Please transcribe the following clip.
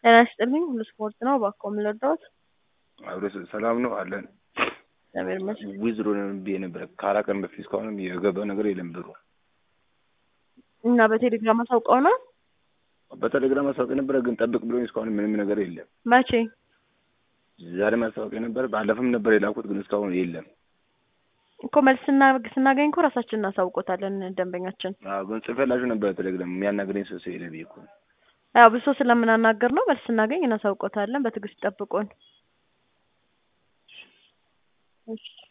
ጤና ይስጥልኝ ሁሉ ስፖርት ነው። እባክዎ ምን ልርዳዎት? አብረ ሰላም ነው አለን። እግዚአብሔር ይመስገን። ዊዝድሮ ብዬ ነበረ ከአራት ቀን በፊት እስካሁንም የገባ ነገር የለም ብሩ። እና በቴሌግራም አሳውቀው ነው በቴሌግራም ማስታወቂያ ነበረ ግን ጠብቅ ብሎኝ እስካሁን ምንም ነገር የለም። መቼ? ዛሬ ማስታወቂያ ነበር፣ ባለፈም ነበር የላኩት ግን እስካሁን የለም። እኮ መልስ ስና- ስናገኝ እኮ ራሳችን እናሳውቆታለን ደንበኛችን። አዎ ግን ጽፌላችሁ ነበረ ቴሌግራም የሚያናግረኝ ሰው ስለሌለ ብዬ እኮ ነው። ያው ብሶ ስለምናናገር ነው። መልስ ስናገኝ እናሳውቆታለን። በትዕግስት ጠብቁን። እሺ